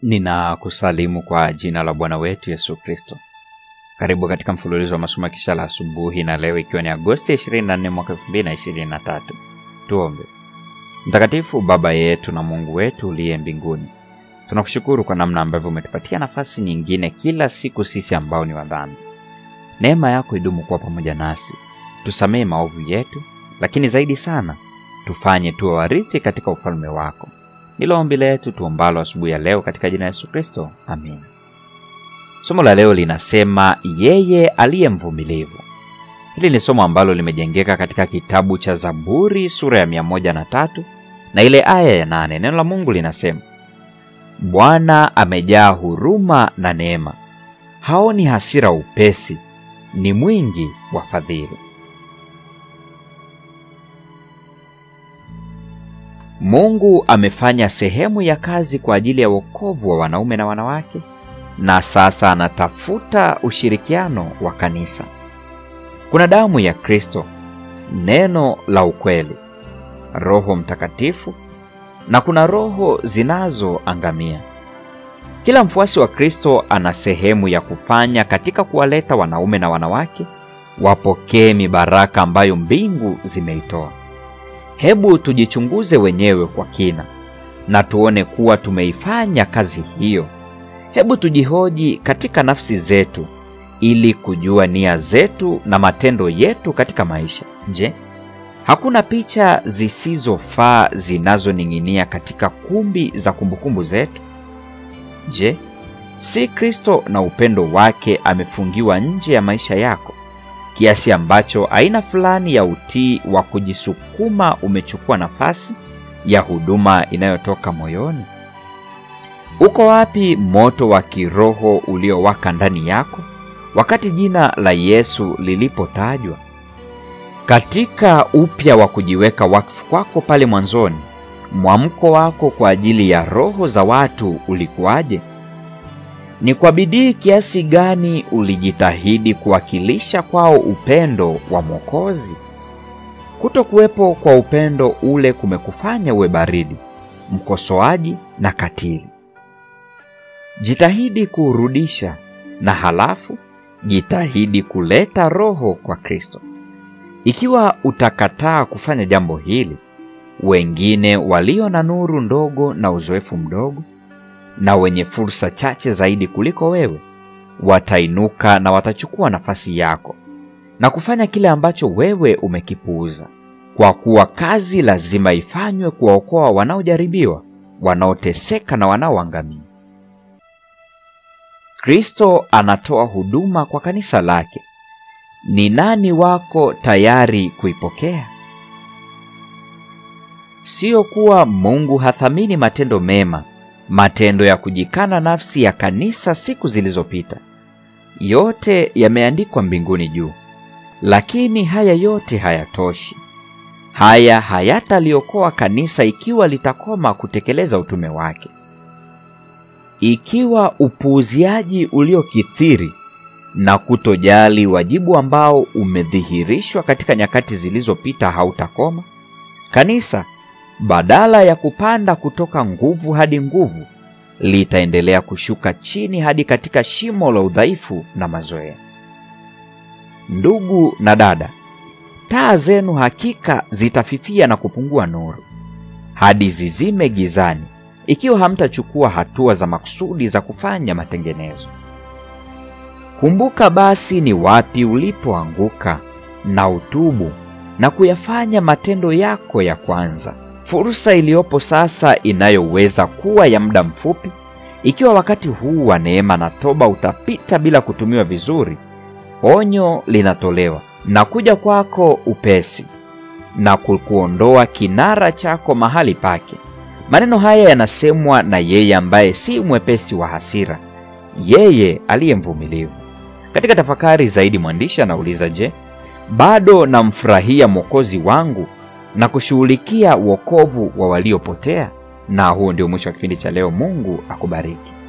Ninakusalimu kwa jina la Bwana wetu Yesu Kristo. Karibu katika mfululizo wa masomo ya kisha la asubuhi, na leo ikiwa ni Agosti 24 mwaka 2023. Tuombe. Mtakatifu Baba yetu na Mungu wetu uliye mbinguni, tunakushukuru kwa namna ambavyo umetupatia nafasi nyingine kila siku sisi ambao ni wadhambi. Neema yako idumu kuwa pamoja nasi, tusamehe maovu yetu, lakini zaidi sana tufanye tuwe warithi katika ufalme wako. Ndilo ombi letu tuombalo asubuhi ya leo katika jina la Yesu Kristo, amin. Somo la leo linasema yeye aliye mvumilivu. Hili ni somo ambalo limejengeka katika kitabu cha Zaburi sura ya mia moja na tatu na ile aya ya nane. Neno la Mungu linasema Bwana amejaa huruma na neema, haoni hasira upesi, ni mwingi wa fadhili. Mungu amefanya sehemu ya kazi kwa ajili ya wokovu wa wanaume na wanawake, na sasa anatafuta ushirikiano wa kanisa. Kuna damu ya Kristo, neno la ukweli, Roho Mtakatifu na kuna roho zinazoangamia. Kila mfuasi wa Kristo ana sehemu ya kufanya katika kuwaleta wanaume na wanawake wapokee mibaraka ambayo mbingu zimeitoa. Hebu tujichunguze wenyewe kwa kina na tuone kuwa tumeifanya kazi hiyo. Hebu tujihoji katika nafsi zetu ili kujua nia zetu na matendo yetu katika maisha. Je, hakuna picha zisizofaa zinazoning'inia katika kumbi za kumbukumbu zetu? Je, si Kristo na upendo wake amefungiwa nje ya maisha yako kiasi ambacho aina fulani ya utii wa kujisukuma umechukua nafasi ya huduma inayotoka moyoni? Uko wapi moto wa kiroho uliowaka ndani yako wakati jina la Yesu lilipotajwa? Katika upya wa kujiweka wakfu kwako pale mwanzoni, mwamko wako kwa ajili ya roho za watu ulikuwaje? Ni kwa bidii kiasi gani ulijitahidi kuwakilisha kwao upendo wa Mwokozi? Kutokuwepo kwa upendo ule kumekufanya uwe baridi, mkosoaji na katili. Jitahidi kuurudisha, na halafu jitahidi kuleta roho kwa Kristo. Ikiwa utakataa kufanya jambo hili, wengine walio na nuru ndogo na uzoefu mdogo na wenye fursa chache zaidi kuliko wewe watainuka na watachukua nafasi yako na kufanya kile ambacho wewe umekipuuza, kwa kuwa kazi lazima ifanywe kuwaokoa wanaojaribiwa, wanaoteseka na wanaoangamia. Kristo anatoa huduma kwa kanisa lake. Ni nani wako tayari kuipokea? Sio kuwa Mungu hathamini matendo mema matendo ya kujikana nafsi ya kanisa siku zilizopita, yote yameandikwa mbinguni juu. Lakini haya yote hayatoshi. Haya hayataliokoa kanisa ikiwa litakoma kutekeleza utume wake. Ikiwa upuuziaji uliokithiri na kutojali wajibu ambao umedhihirishwa katika nyakati zilizopita hautakoma, kanisa badala ya kupanda kutoka nguvu hadi nguvu, litaendelea kushuka chini hadi katika shimo la udhaifu na mazoea. Ndugu na dada, taa zenu hakika zitafifia na kupungua nuru hadi zizime gizani, ikiwa hamtachukua hatua za makusudi za kufanya matengenezo. Kumbuka basi ni wapi ulipoanguka, na utubu na kuyafanya matendo yako ya kwanza. Fursa iliyopo sasa inayoweza kuwa ya muda mfupi, ikiwa wakati huu wa neema na toba utapita bila kutumiwa vizuri, onyo linatolewa na kuja kwako upesi na kukuondoa kinara chako mahali pake. Maneno haya yanasemwa na yeye ambaye si mwepesi wa hasira, yeye aliye mvumilivu. Katika tafakari zaidi, mwandishi anauliza, je, bado namfurahia Mwokozi wangu na kushughulikia wokovu wa waliopotea. Na huo ndio mwisho wa kipindi cha leo. Mungu akubariki.